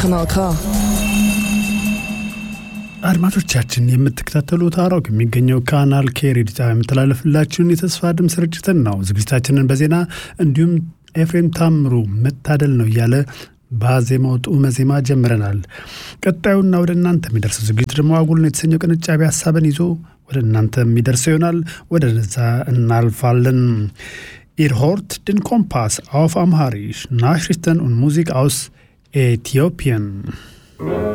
Kanal K. አድማጮቻችን የምትከታተሉት አራው የሚገኘው ካናል ኬ ሬዲዮ ጣቢያ የምተላለፍላችሁን የተስፋ ድምፅ ስርጭትን ነው። ዝግጅታችንን በዜና እንዲሁም ኤፍሬም ታምሩ መታደል ነው እያለ በዜማው ጡመ ዜማ ጀምረናል። ቀጣዩና ወደ እናንተ የሚደርሰው ዝግጅት ደግሞ አጉል ነው የተሰኘው ቅንጫቢ ሀሳብን ይዞ ወደ እናንተ የሚደርሰው ይሆናል። ወደ ነዛ እናልፋለን። Ihr hört den Kompass auf Amharisch, Nachrichten und Musik aus Äthiopien.